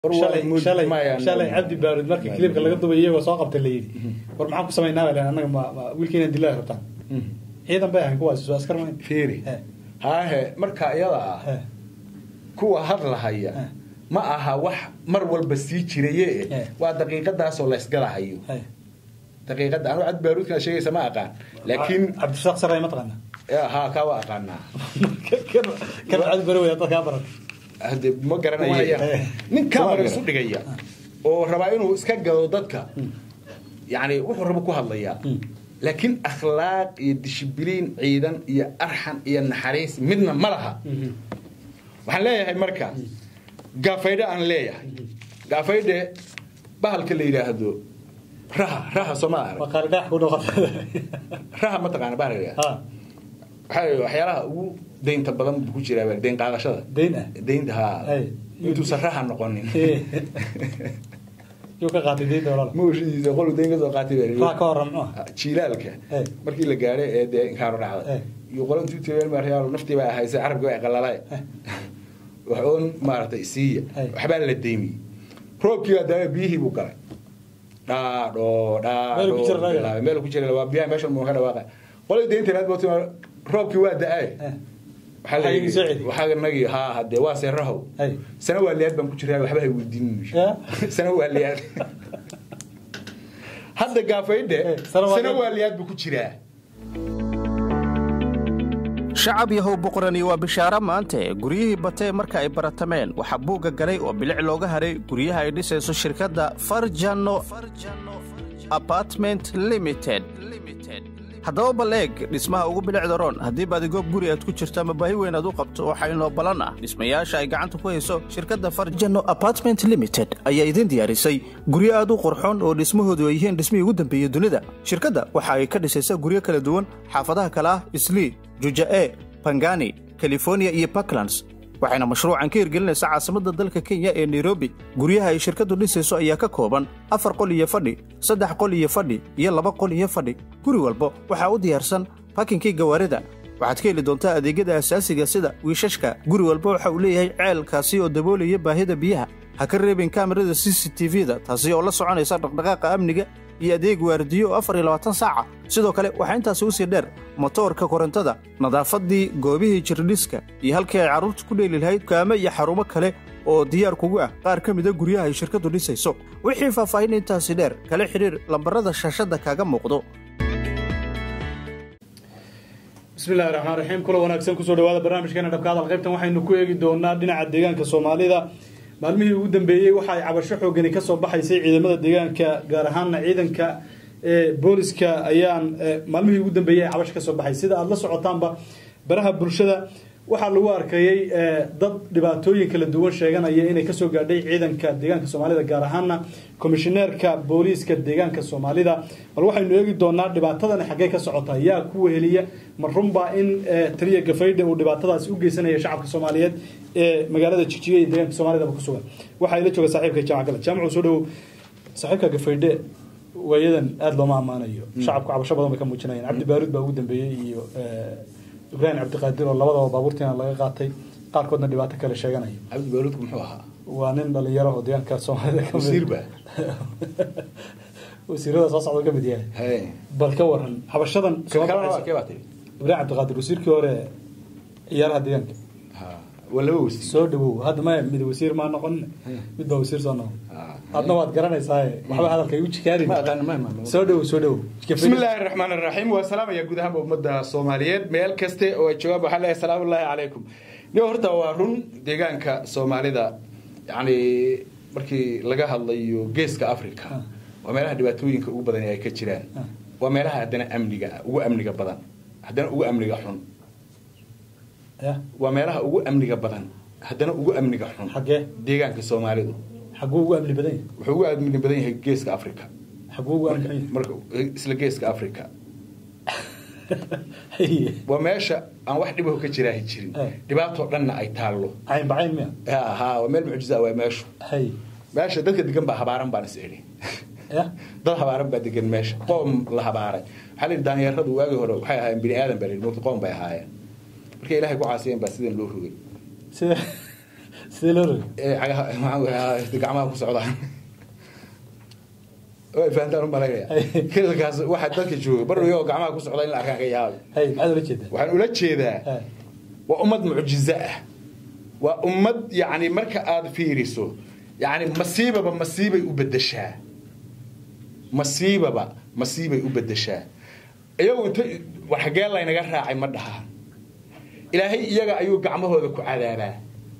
shalay shalay shalay cabdi baarid markii clipka laga dubay iyagoo soo qabtay la yidhi war maxaan ku samaynaa baa anaga ma wiilkeena dilaa rabtaan ciidan bay ahayn kuwaasi soo askar mayn fiiri haahe marka iyada ah kuwa hadlahaya ma aha wax mar walba sii jiraye waa daqiiqadaasoo la ysgalahayo daqiiqada anu cabdi baaruudkan sheegaysa ma aqaan laakiin cabdishaaq saray ma taqaana ha kaa waa aqaanaa kan cabdi baaruud dad kaa baran hade ma garanaya nin kamara isu dhigaya oo rabaa inuu iska gado dadka yani wuxuu rabo ku hadlayaa laakiin akhlaaq iyo dishibiliin ciidan iyo arxan iyo naxariis midna ma laha waxaan leeyahay marka gaafaydhe aan leeyahay gaafaydhe bahalka la yidhaahdo raha raha sooma raha mataqaana bahal la yidhahdo waxaa waxyaalaha ugu daynta badan buu ku jiraa dayn qaadashada dayn ah daynta ha intuusan raha noqonin yuu ka qaatay daynta walaal mawshidiisa qolu dayn kasoo qaatay raha ka horan muxuu jiilaalka markii la gaadhay ee dee inkaaro dhacda iyo qolo intuu tireen maryaal naftii baa ahaysay carabkii baa qalalaay wax oon maaragtay siiya waxbaa la deymiyey roobkii baa daaba biyihii buu galay dhaadho dhaadho meel ku jira waa biyaha meesha muu ka dhawaaqa qolay daynta naad baa roobkii waa da-ay waxaa nagi haa hadee waa seerahow sana waa liyaad baan ku jiraa waxba hay weydiin sana waa liyaad hadda gaafaydhe sana waa liyaad buu ku jiraa shacab yahow boqorani waa bishaaro maante guryihii batee marka ay baratameen waxaa buugga galay oo bilic looga haray guryaha ay dhisayso shirkadda farjano apartment limited haddaba bal eeg dhismaha ugu bilicda roon haddii baadigoog guri aad ku jirto ama baahi weyn aad u qabto waxaa inoo ballan ah dhismayaasha ay gacanta ku hayso shirkadda farjano apartment limited ayaa idiin diyaarisay guryo aad u qurxoon oo dhismahoodu ay yihiin dhismihii ugu dambeeyey dunida shirkadda waxa ay ka dhisaysaa guryo kala duwan xaafadaha kale ah islii juja'e bangani californiya iyo puntlands waxayna mashruucan ka hirgelinaysaa caasimadda dalka kenya ee nairobi guryaha ay shirkaddu dhisayso ayaa ka kooban afar qol iyo fadhi saddex qol iyo fadhi iyo laba qol iyo fadhi guri walba waxaa u diyaarsan bakinkii gawaarida waxaad ka heli doontaa adeegyada asaasiga sida wiishashka guri walba waxa uu leeyahay ceelkaasi oo daboolaya baahida biyaha ha ka reebin kaamirada c c t v-da taasi oo la soconaysa dhaqdhaqaaqa amniga iyo adeeg waardiyo oo afar iyo labaatan saaca sidoo kale waxaa intaasi u sii dheer motoorka korontada nadaafaddii goobihii jirdhiska iyo halkii ay carruurta ku dheeli lahayd kaame iyo xarumo kale oo diyaar kugu ah qaar ka mida guryaha ay shirkaddu dhisayso wixii faahfaahin intaasi dheer kala xidhiir lambarada shaashadda kaaga muuqdo bismillahi raxmaan raxiim kula wanaagsan kusoo dhawaada barnaamijkeena dhabka hadal qaybtan waxaynu ku eegi doonaa dhinaca deegaanka soomaalida maalmihii ugu dambeeyey waxa ay cabasho xoogani kasoo baxaysay ciidamada deegaanka gaar ahaana ciidanka booliska ayaan maalmihii ugu dambeeyey ay cabasho kasoo baxay sida aada la socotaanba baraha bulshada waxaa lagu arkayey dad dhibaatooyin kala duwan sheeganaya inay kasoo gaadhay ciidanka deegaanka soomaalida gaar ahaana komishineerka booliiska deegaanka soomaalida bal waxaynu eegi doonaa dhibaatadani xaggee ka socota yaa ku weheliya ma runbaa in taliya gafaydhe uu dhibaatadaasi u geysanaya shacabka soomaaliyeed ee magaalada jijiga iyo deegaanka soomaalidaba ku sugan waxaa ila jooga saaxiibka jaamac gale jaamacu soo dhawow saaxiibka gafaydhe waayadan aada looma ammaanayo shacabku cabasho badan bay ka muujinayaan cabdi baaruud baa ugu dambeeyey iyo ibraahim cabdiqaadir oo labadaba baabuurtiina laga qaatay qaarkoodna dhibaato kale sheeganaya cabdi baaruudku muxuu ahaa waa nin dhalinyaro oo deegaanka soomaalida ka wasiirba wasiirada soo socda ka mid yahay bal ka waran habashadan ibraahim cabdiqaadir wasiirkii hore ciyaaraha deegaanka waa laba wasiir soo dhawow hadda maya mid wasiir maa noqon mid baa wasiir soo noqon adna waad garanaysaa waxba hadalka igu jikaari soo dhawow soo dhawow bismillaahi raxmaan raxiim waa salaamaya guud ahaanba ummadda soomaaliyeed meel kaste oo ay joogaan waxaa leeyahay salaamullaahi calaykum niyo horta waa run deegaanka soomaalida yacni markii laga hadlayo geeska africa waa meelaha dhibaatooyinka ugu badan ay ka jiraan waa meelaha haddana amniga ugu amniga badan haddana ugu amniga xun waa meelaha ugu amniga badan haddana ugu amniga xun xagee deegaanka soomaalidu xaguu ugu amni badan yahay wuxuu ugu amni badan yahay geeska africa xaguu ugu amni badan marka isla geeska africa waa meesha aan wax dhibaho ka jiraahi jirin dhibaatoo dhanna ay taallo cayn bacayn miya ha waa meel mucjiza waa meeshu hay meesha dadka degan baa habaaran baan is idhi dad habaaran baa degan meesha qoom la habaaray waxaa la yidhi daanyeeradu waagii hore waxay ahaayeen bini aadan baa la yidhi moogta qoom bay ahaayeen markay ilaahay ku caasiyeen baa sidan loo rogay sida sidee loo rogay ee cagaha maxaan ku gacmaha ku socdaan way fahantaan u malaynaya kilalkaas waxa dadka jooga barrigo oo gacmaha ku socda in la arkaan ka yaaba hay maxaad ula jeedaa waxaan ula jeedaa Hay. waa ummad mucjizo ah waa ummad yani marka aad fiiriso yani masiibaba masiibay u bedeshaa masiibaba masiibay u bedeshaa iyagu inta war xagee laynaga raacay ma dhaha ilaahay iyaga ayuu gacmahooda ku cadaabaa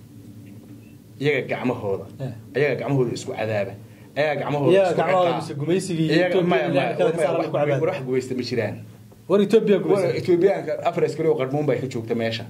iyaga gacmahooda Eh. iyaga gacmahooda isku cadaaba iyaga gacmahooda Iyaga isku gacmahooda ciqaaba. mise gumaysigii Iyaga- Ethiopia maya, ilaahay maya, kala saara wax- ku cadaaba. wax gumaysta ma jiraan war etoobiya War gumaysa Etoobiyaanka afar askari oo qarmuun bay ka joogta meesha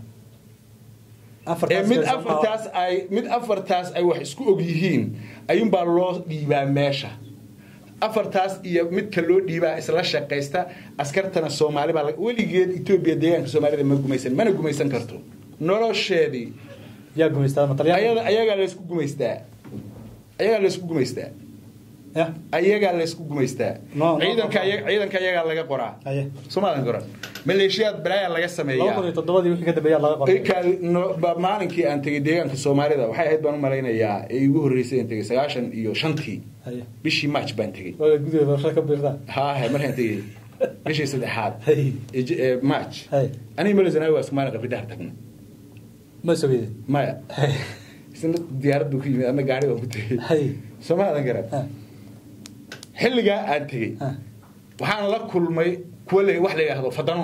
ee mid afartaas ay mid afartaas ay wax isku og yihiin ayuunbaa loo dhiibaa meesha afartaas iyo midka loo dhiibaa isla shaqaysta askartana soomaali baa laga- weligeed etoobiya deegaanka soomaalida ma gumaysan mana gumaysan karto nolosheedii yaa gumaystaa matalyaanka ayada ayagaa laysku gumaystaa ayagaa laysku gumaystaa ya ayagaa laysku gumaystaa No, no, ciidanka no. aya- ciidanka ayagaa laga qoraa Aye. soomaalan qoran maleeshiyaad balaayaa laga laba kun sameeyaa iyo toddobadii wixii ka dambeeyaa laga qoray Ilka no- ba- maalinkii aan tegey deegaanka soomaalida waxay ahayd baan u malaynayaa ee igu horreysay aan tegey sagaashan iyo shantii Haye. bishii march baan tegey waaga gudaheeda doorasho ka biirtaa haahe markaan tegey bishii saddexaad Haye. ee j- ee march Haye. aniga malazanawi waa iskumaali qabridahar tagna ma sogeydeen maya isna diyaaraddu ku yimid ama gaari baan ku tegey Haye. soomaadan garan Ha. xilligaa aan tegey Ha. waxaan la kulmay kuwa la- wax la yidhaahdo fadano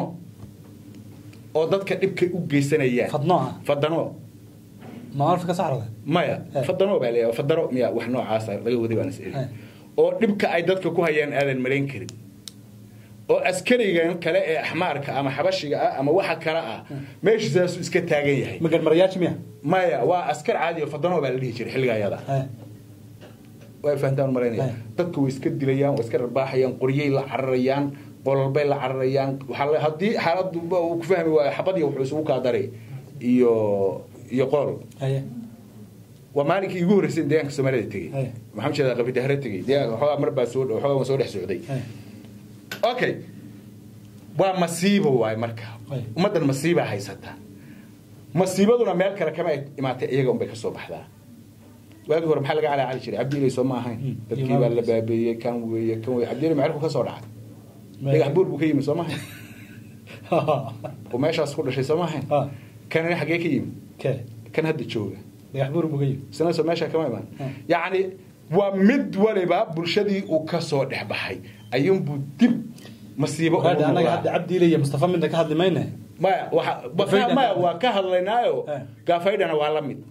oo dadka dhibka u geysanayaan fadno ah fadano maalfa ka saxrada maya Eh. fadano baa leeyahay fadano miya wax noocaasa laga waday baan is eri Eh. oo dhibka ay dadka ku hayaan aadan malayn karin oo askarigan kale ee axmaarka ama xabashiga ah ama waxa kale ah meesha sidaasuu iska taagan yahay magan marayaaji miya maya waa askar caadi oo fadano baa la dhihi jiray xilliga ayada Haye. way fahantaan malaynaya Eh. dadka way iska dilayaan way iska rarbaaxayaan qoryay la cararayaan qololbay la cararayaan waxaa la- haddii xaaladdu uu ku fahmi waayo xabadii wuxuu isugu kaa daray iyo iyo qool Haye. waa maalinkii igu horreysay in deegaanka soomaalida tegey Hey. maxaan jeedaa qabidahare tegey deegaanka waxoogaa mar baa soo waxoogaa waan soo dhex socday Haye. okay waa masiibo waay marka Hey. ummaddan masiibaa haysata masiibaduna meel kale kama imaatay iyaga unbay kasoo baxdaa waagii hore maxaa laga calaacali jiray cabdiilay soo ma ahayn Hmm. dadkii baa la baabeeyey kan weeye kan weeye cabdiilay macerku ka soo dhacay dhagax buur buu ka yimi soo ma ahayn oo meeshaas ku dhashay soo ma ahayn Ha. kanina xaggee ka yimi ke kan hadda jooga dhagax buur buu ka yimi isna soo meesha kama iman Hmm. yacni waa mid waliba bulshadii uu ka soo dhex baxay ayuunbuu dib masiibo ugu Hadda anaga noqdaa. hadda cabdiile iyo mustafa midna ka hadli mayne maya waxa Gafaydha- maya waa ka hadlaynaayo Eh. gaafaydhana waa la mid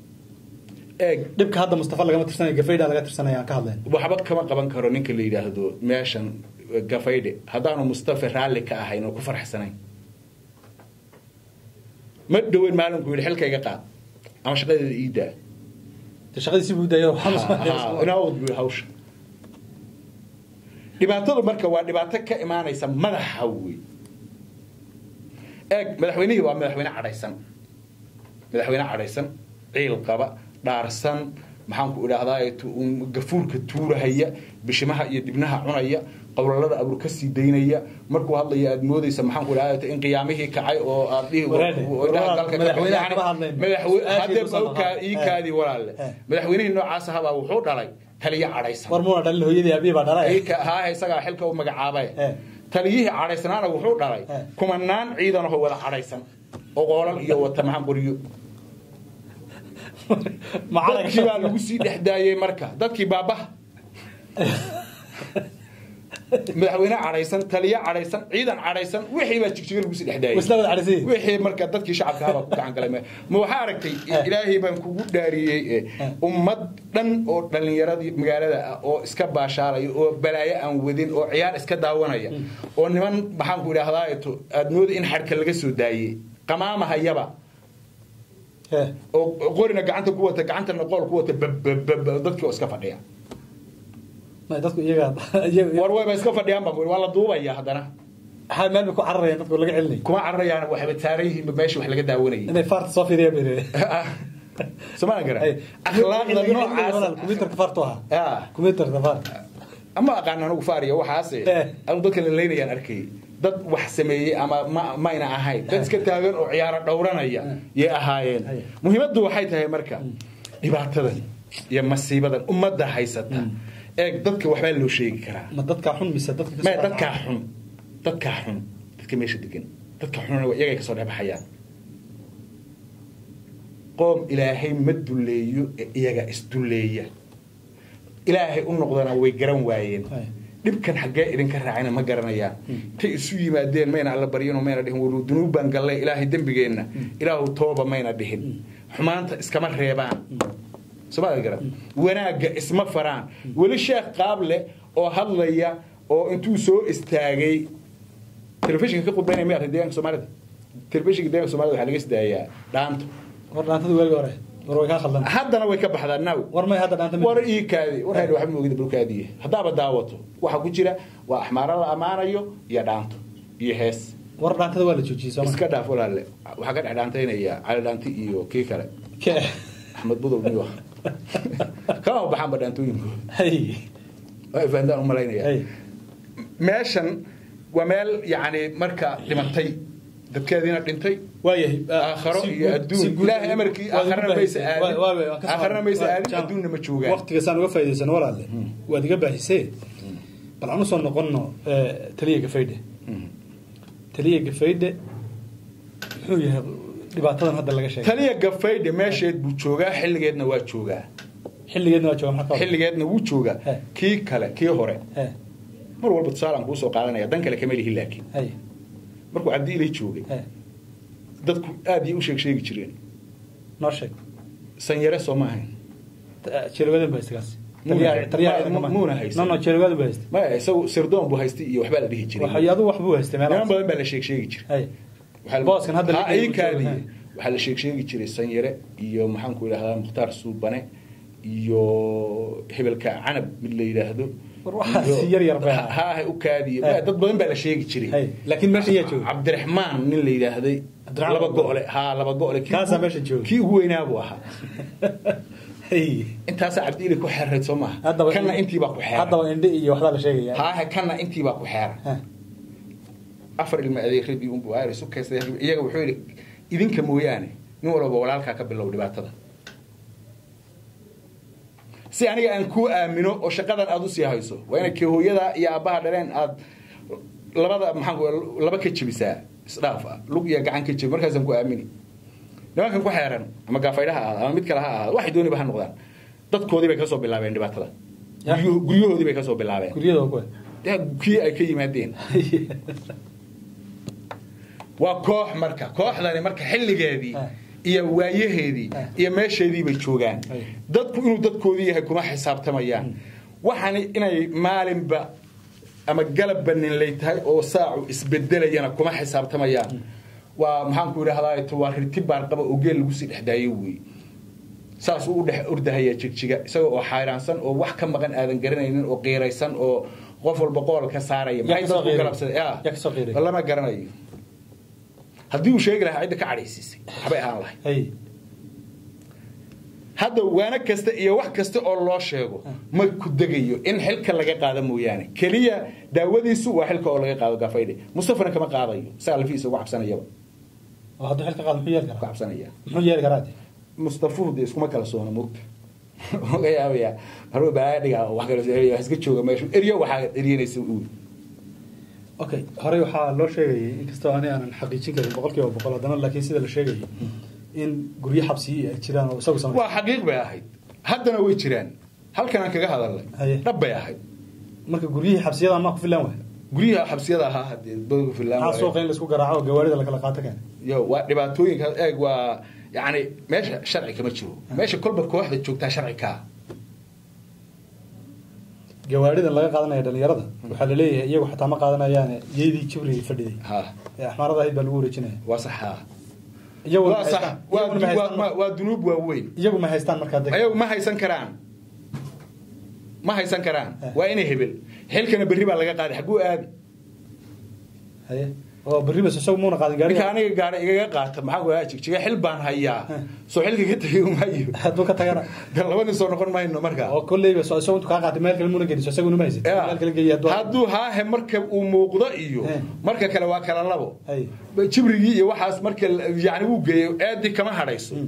eeg dhibka hadda mustafa lagama tirsanaya gafayda laga tirsanaya aan ka hadlayn waxba kama qaban karo ninka la yidhaahdo meeshan gafaydhe haddaanu mustafa raalli ka ahayn oo ku farxsanayn ma dhoweyn maalinku yidhi xilkayga qaad ama shaqadeeda iidaa de shaqadiisi buu dayo inaawad buu hawsha dhibaatadu marka waa dhibaato ka imaanaysa madaxa wey eeg madaxweynihii waa madaxweyne cadhaysan madaxweyne cadhaysan ciil qaba dhaarsan maxaanku idhaahdaa gafuurka tuurahaya bishimaha iyo dibnaha cunaya qowlalada abur ka sii daynaya markuu hadlaya aad moodaysa maxaanku idhahdaa in qiyaamihii kacay oo aad dhihi Waraade, indhaha dalka ka- madaxweynaha yani kama hadlayno. madaxwe- Aad haddee iyo tusan bawkaa lahaa. ii Eh. kaadii walaalle Eh. madaxweynihii noocaas ahabaa wuxuu dhalay taliyo cadhaysan war muuna dhalin hooyadii abiyi baa dhalay haa isagaa xilka u magacaabay Eh. taliyihii cadhaysanaana wuxuu dhalay Eh. kumanaan ciidanahoo wada cadhaysan oo qoolal iyo wata maxaan qoriyo dadkii baa lagu sii dhex daayey marka dadkii baabaha madaxweyne cadhaysan taliyo cadhaysan ciidan cadhaysan wixii baa jigjiga lagu sii dhex daayey Isla wada cadhaysan yihiin. wixii marka dadkii shacabka habaa ku gacan galay ma waxaa aragtay Eh. ilaahay baan kugu dhaariyey eh, Eh. ummad dhan oo dhallinyaradii magaalada ah oo iska baashaalaya oo balaayo aan wadin oo ciyaar iska daawanaya oo niman maxaanku idhaahdaa aad mooda in xadhka laga soo daayey qamaamahayaba Eh. oo qorina gacanta ku wata gacantana qool ku wata bababab dadkii oo iska fadhiya Ma, dadku iyaga iyaga- war wayba iska fadhiyaan baa waa la duubaya haddana ha meel bay ku cararayaan dadku laga celinay kuma cararayaan waxayba taaran yihiin meeshii wax laga daawanayay inay faarta soo fiiriyaan bay rabeen somalan gara Ay, akhlaaqda walaal, noocaas kumbiyuutarka faartu ahaa Ah. kumbiyuutarka faarta ama aqaan anigu faariya waxaase Eh. anu dadka la leynayaan arkayay dad wax sameeyey ama ma mayna ahayn dad iska taagan oo ciyaaro dhowranaya yay ahaayeen Ay. muhiimaddu waxay tahay marka dhibaatadan iyo masiibadan ummadda haysata eeg dadka waxbaa loo sheegi karaa ma dadkaa xun mise dadka maya dadkaa xun dadkaa xun dadka meesha degan dadka xunna iyagay kasoo dhexbaxayaan qoom ilaahay ma dulleeyo ee iyaga isdulleeya ilaahay u noqdana way garan waayeen dhibkan xaggee idinka raacayna ma garanayaan intay isu yimaadeen mayna alla baryano mayna dhihin walu dunuub baan gallay ilaahay dembigeenna ilaahu tooba mayna dhihin xumaanta iskama reebaan somaad garan wanaagga isma faraan weli sheekh qaable oo hadlaya oo intuu soo istaagay telefishinka ka khudbaynaya ma arkin deegaanka soomaalida telefishinka deegaanka soomaalida waxaa laga isdaayaa dhaanto war dhaantada weelga hore war way kaa khaldan haddana way ka baxdaa now war may hadda dhaanta war ii kaadi war hadha waxba moogida bulkaadiye haddaaba daawato waxa ku jira waa axmaaro la ammaanayo iyo dhaanto iyo hees war dhaantada waa la joojiyey sooma iska dhaaf walaale waxaa ka dhex dhaantaynaya cali dhaanti iyo kii kale ke axmed budow niyo kama baxaanba dhaantooyinku hay waa fahantaan u malaynaya hay meeshan waa meel yacni marka dhimatay dadkeediina dhintay waayahay aakharo iyo adduun ilaahay amarkii aakharana maysa aadin aakharana maysa aadin adduunna ma joogaan waqtigaasaan uga faa'idaysano walaale waad iga baahisee bal aan usoo noqonno taliya gafaydhe taliya gafaydhe muxuu yahay dhibaatadan hadda laga sheegay taliya gafaydhe meesheed buu joogaa xilligeedna waa joogaa xilligeedna waa jooga maxaa xilligeedna wuu joogaa He. kii kale kii hore he mar walba tusaalaan kuu soo qaadanaya dan kale kama lihi laakiin hay markuu cabdi ilay joogay he dadku aad iyo u sheeg sheegi jireen noo sheeg sanyare soo ma ahayn jeelwadan baa haysta kaas Muuna- taliya ma- ma- muuna haysta. no no jeelwadan baa haysta maya isagu sirdoon buu haystay iyo waxbaa la dhihi jiray waxay adigu wax buu haystay niman meelahaas badan baa la sheeg sheegi jiray hay Waxaa la- Booskan hadda la Ha, geeyey ii buu kaadiye. joogaa. waxaa la sheeg sheegi jiray sanyare iyo maxaanku idhahdaa mukhtaar suubane iyo hebelka canab mid la yidhaahdo War waxaas iyo- yar yar bay Ha- ahaa. ha u kaadiye Hey. dad badan baa la sheegi jiray hay laakiin meesha yaa jooga cabdiraxmaan nin la yidhaahday Cabdiraxmaan laba Abdul. go'le ha laba go'le kii Kaasaa ugu- meesha jooga. kii ugu weynaa buu ahaa hay intaasaa cabdiili ku xeerayd soo maaha haddaba kanna intiibaa ku xeeran haddaba indhe iyo waxbaa la sheegaya haahe kanna intiibaa ku xeeran Ha. afar ilma adeeradii unbu aar isu kaystay iyaga wuxuu yidhi idinka mooyaane nin walba walaalkaa ka bilow dhibaatada si aniga aan kuu aamino oo shaqadan aad usii hayso waa inay kii hooyada iyo aabbaha dhaleen aad labada maxaan ku- laba ka jebisaa isdhaaf ah lug iyo gacan ka jebi markaasaan ku aamini nimankan ku xeeran ama gaafaydha ha ahaada ama mid kale ha ahaada waxay dooniba ha noqdaan dadkoodii bay kasoo bilaabeen dhibaatada Ya. Guryo- guryahoodii bay kasoo bilaabeen guryada kuwa dee kii ay ka yimaadeen waa koox marka kooxdani marka xilligeedii Ah. iyo waayaheedii Ah. iyo meesheedii bay joogaan Ay. dadku inuu dadkoodii yahay kuma xisaabtamayaan waxaani inay maalinba ama galabba ninlay tahay oo saacu isbedelayana kuma xisaabtamayaan waa maxaanku idhahdaa waa rirti baarqaba oo geel lagu sii dhexdaayo wey saas uu u dhex ordahaya jigjiga isaga oo xayraansan oo wax ka maqan aadan garanaynin oo qiiraysan oo qof walba qool ka saaraya Yaa maxay kasoo dadku qiiray? galabsaday Yaa kasoo qiiray? lama garanayo haddii uu sheegi lahaa cidda ka cadhaysiisay waxbay ahaan lahay hay hadda waana kasta iyo wax kasta oo loo sheego ma ku degayo in xilka laga qaado mooyaane keliya daawadiisu waa xilka oo laga qaado gafaydhe mustafana kama qaadayo isaga lafiisa uga cabsanayaba oo hadduu xilka qaado muxuu yeeli uga karaa cabsanaya muxuu yeeli karaa de mustafuhu dee iskuma kala soona mugta oga yaabaya haruu baadhiga wax kale soo wax iska jooga meeshu eryo waxaa eryanaysa uu okay horey waxaa loo sheegayay inkastoo ani aanan xaqiijin karin boqol kiiba boqol haddana laakiin sida la sheegayay in guryo xabsiyi ay jiraan oo isagu samay waa xaqiiq bay ahayd haddana way jiraan halkan aan kaga hadalnay Haye. dhab bay ahayd marka guryihii xabsiyada maa ku filan waay guryaha xabsiyada ahaa hadee dadku filaan maxaa suuqa in laisku garaaco oo gawaarida lakala qaato keena yo waa dhibaatooyinka eeg waa yani meesha sharci kama jiro meesha kolba kooxda joogtaa sharci kaa gawaaridan laga qaadanaya dhalinyarada waxaa la leeyahay iyagu xataa ma qaadanayaane yeydii jibriga fadhiday ha ee axmaarada ahayd baa lagu wareejinaya waa sax ha iyaguna waa ma sax haystaan- waa iyaguna ma haystaan waa- marka- waa dunuub waaweyn iyagu ma haystaan markaa deg ayagu ma haysan karaan ma haysan karaan Eh. waa inay hebel xilkana berri baa laga qaaday xagguu aadi haye oo berri bas isagu muuna qaadin ninka gaariga aniga gaara igaga qaata maxaa ku jigjiga xil baan hayaa Eh. soo xilka ka tegay maayo hadduu ka tagana de laba nin soo noqon mayno markaa oo kolleyba so isagu intuu kaa qaatay meel kale muuna geliso isaguna ma haysid Ya. meel kale geeya hadduu hadduu haahe marka uu muuqdo iyo Eh. marka kale waa kala labo Hay. jibrigii iyo waxaas marka yani wuu geeyo eedii kama hadhayso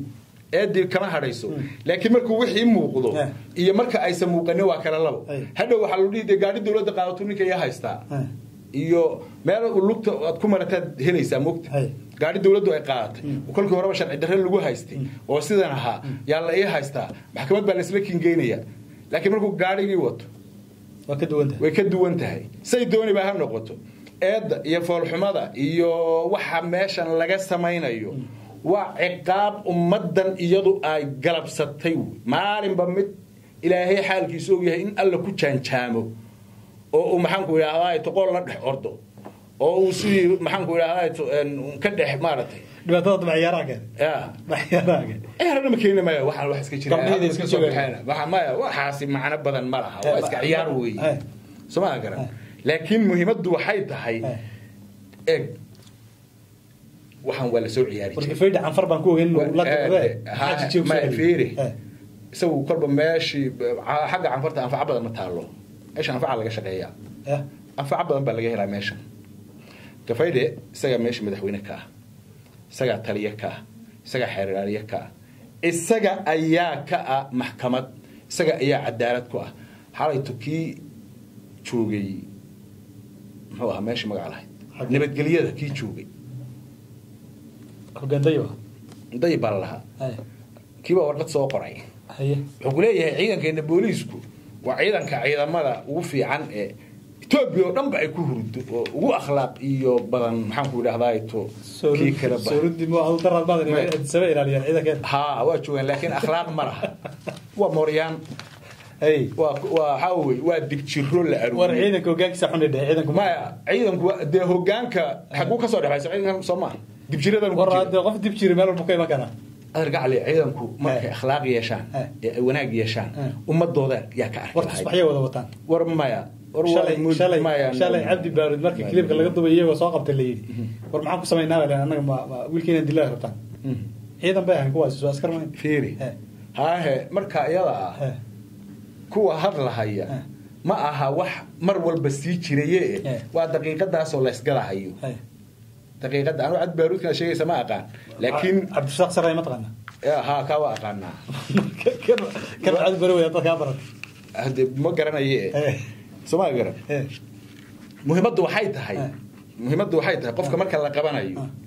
eedii kama hadhayso laakiin markuu wixii muuqdo Eh. iyo marka aysan muuqanin waa kala labo Ay. hadhow waxaa lagu dhihi dee gaadhi dowladda qaadato ninka iyaa haystaa Eh. iyo meel uu lugta aad ku marataad helaysaa mogta Ay. gaadhi dowladdu ay qaadatay kolkii horeba sharci darre lagu haystay oo sidan ahaa yaa la ii haystaa maxkamad baa laisla kingeynaya laakiin markuu gaadhigii wato waa ka duwan tahay way ka duwan tahay say dooniba ha noqoto eedda iyo foolxumada iyo waxa meeshan laga samaynayo waa ciqaab ummaddan iyadu ay galabsatay wey. maalinba mid ilaahay xaalkiisu og yahay in alla ku jaanjaamo oo uu maxaanku idhaahdaa toqool la dhex ordo oo uu sidii maxaanku idhaahdaa ka dhex maaragtay dhibaatada dabaciyaaraha keen ya dabaciyaaraha keen ciyaarna ma keeni maya waxaan wax iska jira Gabdhahayda iska soo joogaan. baxeen waxa maya waxaasi macno badan ma laha waa iska ciyaar weeye Eh. soo ma garan laakiin muhiimaddu waxay tahay Eh. eeg waxaan waa la soo ciyaari warka jiray faydha canfar baan ku ogeyn inuu la Eh, ha- xaaji joog ma fiiri Eh. isagu kolba meeshii ca- xagga canfarta anfaco badan ma taalo meesha anfaca laga shaqeeyaa Eh. anfaco badan baa laga helaa meeshan gafaydhe isagaa meesha madaxweyne ka ah isagaa taliye ka ah isagaa xeeraaliye ka ah isaga ayaa ka ah maxkamad isaga ayaa cadaalad ku ah xalayto kii joogay muxuu ahaa meesha magaca lahayd Xagee? nabadgelyada kii joogay hogaandayo day baa la lahaa ah kiibaa warqad soo qoray haye wuxuu ku leeyahay ciidankeena booliisku waa ciidanka ciidamada ugu fiican ee etoobiya oo dhanba ay ku hurdo oo ugu akhlaaq iyo badan maxaan ku idhahdaa to kii kale ba soorudi mo adu daraad badan Ma- saba ilaaliyaan ciidankeeda ha waa joogaan laakiin akhlaaq ma laha waa mooryaan hay waa waa waxaa wey waa digjiro la war aruuriyo ciidanka hogaankiisa xun dheh ciidanku maya ciidanku waa- dee hogaanka xaguu ka soo dhexayso ciidankan soo maaha dibjiradan ku war jira hadee qof dib jiri meel walba ka iman karaa adar gacli ciidanku markay Eh. akhlaaq yeeshaan Eh. ee ay wanaag yeeshaan Eh. ummadooda yaa ka arki war lahayd tusbaxyay wada wataan war maya war shalay waa mud- shalay maya shalay cabdi baarud markii kilibka laga dubay iyagoo soo qabtay la yidhi war maxaan ku samaynaa baa anaga ma- ma- wiilkiina dilaa rabtaan Mhm. ciidan bay ahayn kuwaasi soo askar mayn fiiri Eh. haahe marka iyada ah Eh. kuwa hadlahaya Eh. ma aha wax mar walba sii jiraye Eh. waa daqiiqadaasoo laysgalahayo hay daqiiqada anu cad baaruudkana sheegaysa ma aqaan laakiin cabdirasaaq saray ma taqaana eh, haa kaa waa aqaanaa kan kan cabdi bari waya dadkaa baran hade ma garanaye Eh. sooma garan Eh. muhiimaddu waxay tahay Eh. muhiimaddu waxay tahay qofka marka la qabanayo Ah.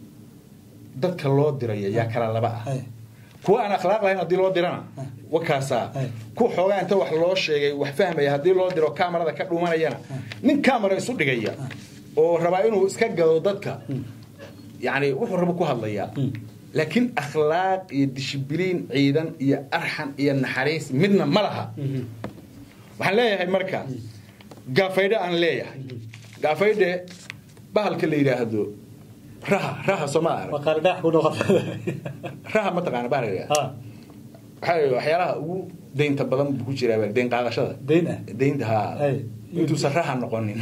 dadka loo diraya yaa kala laba ah hay kuwa aan akhlaaq lahayn haddii loo dirana wakaasaa Ay. ku xoogaa inta wax loo sheegay wax fahmaya haddii loo diro kamarada ka dhuumanayana nin kamera isu dhigaya oo rabaa inuu iska gado dadka yani wuxuu rabo ku hadlayaa laakiin akhlaaq iyo dishibiliin ciidan iyo arxan iyo naxariis midna ma laha waxaan leeyahay marka gaafaydhe aan leeyahay gaafaydhe bahalka la yidhaahdo raha raha sooma arag waa qaali dhagax ku dhaqan raha ma taqaana bahalka la yidhahdo ha waxaa waxyaalaha ugu deynta badan buu ku jiraa deyn qaadashada Deyn ah? deynta haa Ay. intuusan raha noqonin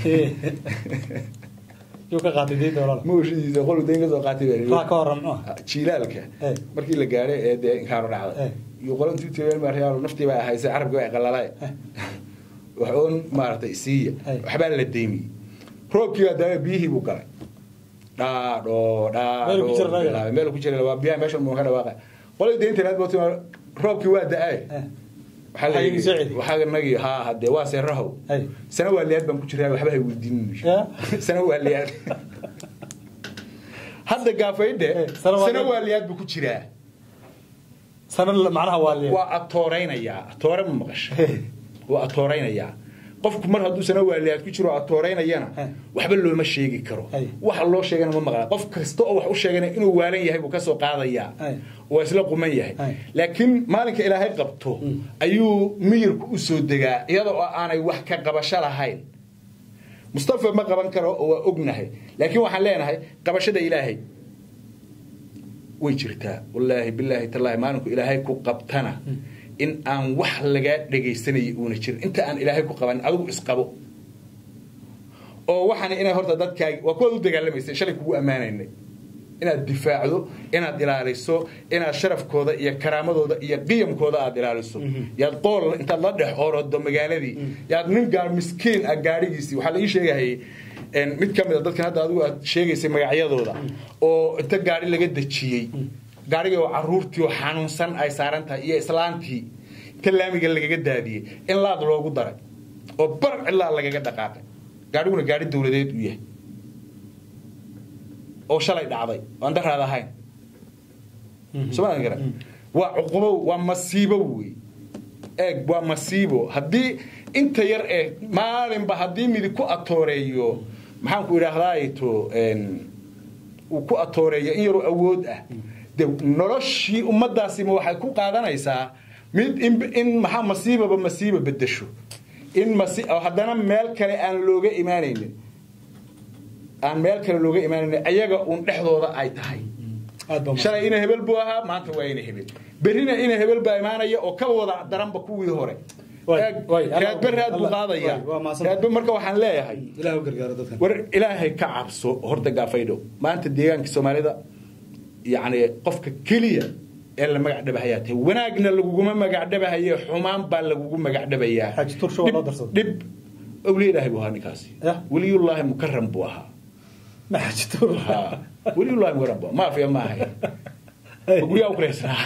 yuu ka qaatay diinta walaal mawshidiisa qolu deyn kasoo qaatay raa ka horan muxuu ah? jiilaalka Ay. markii la gaadhay ee dee inkaaro dhacday Ay. iyo qolo intuu tireen maaryaal naftii baa ahaysay carabkii baa qalalaay wax oon maaragtay siiya Ay. waxbaa la deymiyey roobkii baa daama biyihii buu galay dhaadho Meel ku jira dhaadho laga. meel ku jira waa biyaha meesha muu ka dhawaaqa qolay deynta laad baa roobkii waa da-ay Eh. waxaa la Waxaa idin soo yidhi celi. waxaa nagi haa hadee waa seerahow Ay. sana waa liyaad baan ku jiraa waxba hay weydiinin Ya. sana waa liyaad hadda gaafaydhe Eh, sana waa sana liyaad. waa liyaad buu ku jiraa sana macnaha waa liya waa atooraynayaa atoore ma maqasha waa atooraynayaa qofku mar hadduu sana waaliyaad ku jiro atooreynayana Eh. waxba looma sheegi karo Ay. waxa loo sheegana ma maqla qof kasta oo wax u sheegana inuu waalan yahay buu kasoo qaadayaa Ay. waa isla quman yahay Ay. laakiin maalinka ilaahay qabto ayuu miyirku u soo degaa iyada oo aanay wax ka qabasho lahayn mustafa ma qaban karo oo waa ognahay laakiin waxaan leenahay qabashada ilaahay way jirtaa wallaahi bilaahi tallaahi maalinku ilaahay ku qabtana in aan wax lagaa dhegaysanayay uuna jirin inta aan ilaahay ku qaban adigu isqabo oo waxaan inay horta dadkaagi waa kuwaad u dagaalamaysay shalay kugu ammaanaynay inaad difaacdo inaad ilaaliso inaad sharafkooda iyo karaamadooda iyo qiyamkooda aad ilaaliso yaad qool intaad la dhex orodo magaaladii yaad nin gaar miskiin ah gaadhigiisii waxaa la ii sheegahayay mid ka mid a dadkan hadda adigu aad sheegaysay magacyadooda oo inta gaadhi laga dejiyey gaarigii oo caruurtii oo xanuunsan ay saaran tahay iyo islaantii inta laamiga lagaga daadiyey in laad loogu daray oo bar cilaa lagaga dhaqaaqay gaariguna gaari dawladeed u yahay oo shalay dhacday aan daraad ahayn somaa garan waa cuqubo waa masiibo wey eeg waa masiibo haddii inta yar ee maalinba haddii midi ku atooreeyo maxaan ku idhaahdaato uu ku atooreeyo in yaroo awood ah de noloshii ummadaasima waxay ku qaadanaysaa mid in maxaa masiibaba masiiba bedesho in haddana meel kale aan looga imaanaynin aan meel kale looga imaanaynin ayaga uun dhexdooda ay tahay shalay ina hebel buu ahaa maanta waa ina hebel berrina ina hebel baa imaanaya oo ka wada daranba kuwii hore raadbe raad buu qaadaya raadbe marka waxaan leeyahay war ilaahay ka cabso horta gaafaydho maanta deegaanka soomaalida yani qofka keliya ee la magac dhabahayaa tahay wanaagna laguguma magac dhabahaye xumaan baa lagugu magac dhabayaa dhib awliya ilaahay buu ahaa ninkaasi weliyullaahi mukaram buu ahaa weliyullahi mukaram buu maafiya ma ahay guryaa u kiraysanaa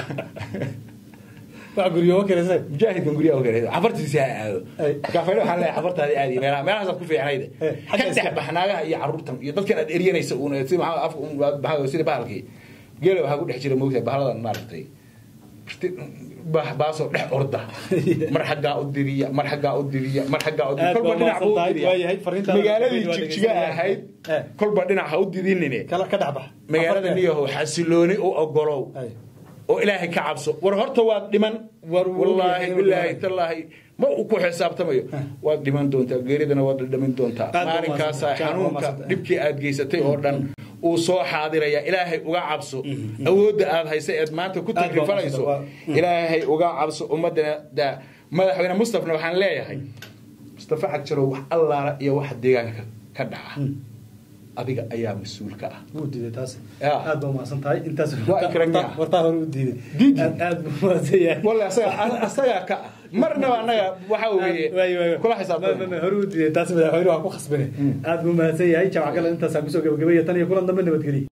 mujaahidkan guryaha u kiraysan cafartiisi ha aado gaafayna waxaan leeyahay cafartaadi aadi meelaha meelahaasaad ku fiicnayde ka dhex baxnaagaha iyo caruurtan iyo dadkan aad eryanaysa uun si maxaa af maxaa sida bahalkii geela waxaa ku dhex jira moogtahay bahaladan maaragtay baasoo dhex orda mar xaggaa u diriya mar xaggaa u diriya mar xaggaa u diriya kolba dhinac buu u diriya magaaladii jigjiga ahayd kolba dhinac ha u dirinine magaalada niyahow xasilooni u ogolow oo ilaahay ka cabso war horta waad dhiman wallaahi bilaahi tallaahi ma uu ku xisaabtamayo waad dhiman doontaa geeridana waad dhamin doontaa maalinkaasaa xanuunka dhibkii aad geysatay oo dhan uu soo xaadiraya ilaahay uga cabso awoodda aad haysa eed maanta ku takrifanayso ilaahay uga cabso ummadana madaxweyne mustafna waxaan leeyahay mustafa xagjarow wax allaala iyo wax deegaanka ka dhaca adiga ayaa mas-uulka ah wuu diiday taas aad baa umahadsan tahay intaas Waa ikraamiya. wartaa hore u diiday Diidi. aad aad buu umahadsan yahay walla asaga asagaa ka ah marnaba annaga waxa weeye kula xisaabtama hore u diiday taas madaxweyne waa ku khasbane aad buu umahadsan yahay jawac kale intaasaan kusoo gabagabaya tan iyo kulan dambe nabadgeliya